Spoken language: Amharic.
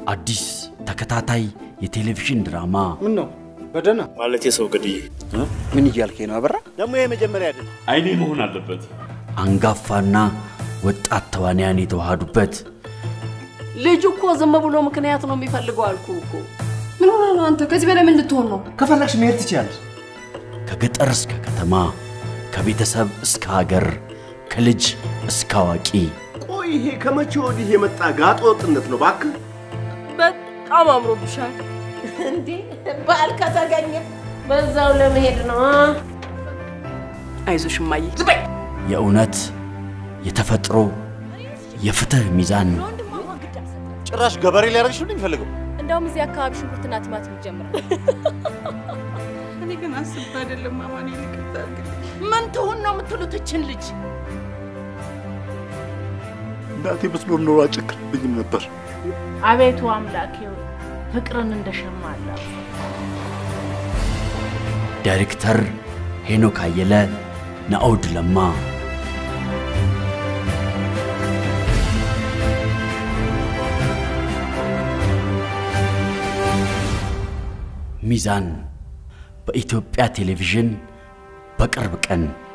አዲስ ተከታታይ የቴሌቪዥን ድራማ ምን ነው በደህና ማለት የሰው ገድዬ ምን እያልከኝ ነው አበራ? ደግሞ ይሄ መጀመሪያ አይደለም። አይኔ መሆን አለበት። አንጋፋና ወጣት ተዋንያን የተዋሃዱበት ልጁ እኮ ዝም ብሎ ምክንያት ነው የሚፈልገው አልኩ እኮ። ምን ሆነ ነው አንተ? ከዚህ በላይ ምን ልትሆን ነው? ከፈለግሽ መሄድ ትችያለሽ። ከገጠር እስከ ከተማ ከቤተሰብ እስከ ሀገር ከልጅ እስከ አዋቂ ቆይ ይሄ ከመቼ ወዲህ የመጣ ጋጠ ወጥነት ነው? እባክህ በጣም አምሮብሻል። እንዴ ባል ከተገኘ በዛው ለመሄድ ነው። አይዞሽ እማዬ። የእውነት የተፈጥሮ የፍትህ ሚዛን ጭራሽ ገበሬ ሊያደርግሽ ነው የሚፈልገው። እንደውም እዚህ አካባቢ ሽንኩርትና ቲማቲም ይጀምራል። እኔ ግን አስብ አይደለም ማማን ይቅርታ አድርግልኝ። ምን ትሁን ነው የምትሉት እችን ልጅ? እናቴ ብትኖር ኖሮ አጨክርብኝም ነበር። አቤቱ አምላኬ ሆይ ፍቅርን እንደሸማላ ዳይሬክተር ሄኖክ አየለ፣ ናኦድ ለማ፣ ሚዛን በኢትዮጵያ ቴሌቪዥን በቅርብ ቀን